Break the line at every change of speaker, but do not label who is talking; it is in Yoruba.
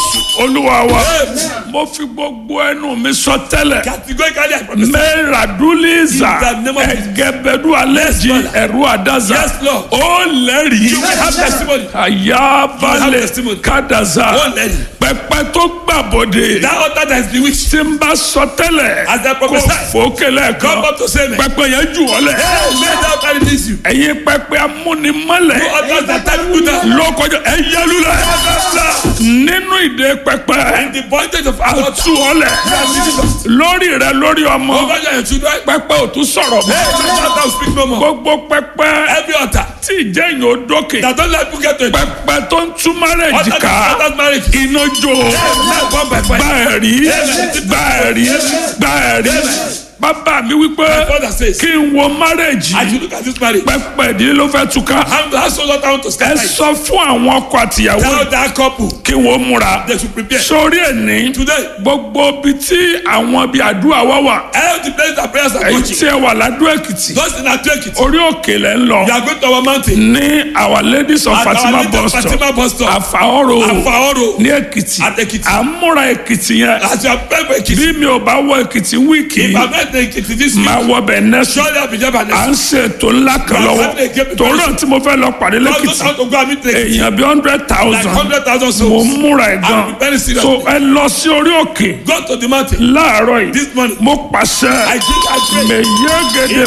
jésù olúwa wa mo fi gbogbo ẹnu mi sọ tẹ́lẹ̀
Categorically, I promise.
mẹ́ràdúlíza
In the name of Jesus.
ẹ̀gẹ́bẹ̀dú alẹ́jì
Lord.
ẹ̀rú àdáza
Yes, Lord.
ó lẹ́rìí
You will have testimony.
àyàbalẹ̀
testimony.
kádàza
Ó lẹ́rìí.
pẹpẹ tó gbàbọdè
That altar that is bewitched.
tí n bá sọ tẹ́lẹ̀
As I
kó
prophesy.
fòkèlè
Come
kan
up to say me.
pẹpẹ yẹn jù ọ́ lẹ̀
Hey, let that altar release you.
ẹ̀yin pẹpẹ amúnimọ́lẹ̀
No altars that time you down.
lókọjọ ẹ yẹlulẹ̀ nínú ìdè pẹpẹ
In the bondage of our altar.
tú ọ lẹ̀ lórí rẹ lórí ọmọ
Over your children.
pẹpẹ ò tún sọ̀rọ̀
Hey,
mọ́
let that altar will speak no more.
gbogbo pẹpẹ
Every altar
tí ìjẹyìn ò dókè
that don't let people get to it.
pẹpẹ tó ń tú márẹ̀jì
Altar
ká
that that marriage.
iná jó
Hey, let one by
gba
fire.
ẹ̀rí gba ẹ̀rí gba ẹ̀rí bàbá mi wípé
Father says,
kí n wo márẹ̀jì
as you look at this marriage,
pẹpẹ ìdílé ló fẹ́ túká
how the household altar want to
ẹ
scatter it.
sọ fún àwọn ọkọ àtìyàwó
Tell that couple
kí wọ́n múra
they should prepare.
sórí ẹni
Today,
gbogbo ibi tí àwọn ibi àdúrà wá wà
all the places that prayers are
èyí
touching.
tí ẹ wà ládùú èkìtì
Those in our take it.
orí òkè lẹ ń lọ
You are going to our mountain.
ní our ladies of
At our
fatima
little
bus stop
Fatima bus stop.
àfàọ́rò
Afaoro.
ní èkìtì
At Ekiti.
à ń múra èkìtì yẹn
As you are praying for Ekiti.
bí mi ò bá wọ èkìtì wíìkì
If I'm not taking Ekiti this week,
máa wọ bẹ̀ nẹ́sùn
surely I'll be there by
à
next
ń ṣe ètò ńlá kan
You are
lọ́wọ́
having a game
torí náà tí mo fẹ́ lọ pàdé
week. All those
lẹ́kìtì
want to go and meet Ekiti.
èèyàn bí hundred
Like
thousand
hundred thousand
mo
souls.
múra ẹ̀ gan
I'm very serious.
so ẹ lọ sí orí òkè
Go to the mountain.
láàárọ̀ yìí
This morning.
mo pàṣẹ
I think I pray.
mẹyẹgẹdẹ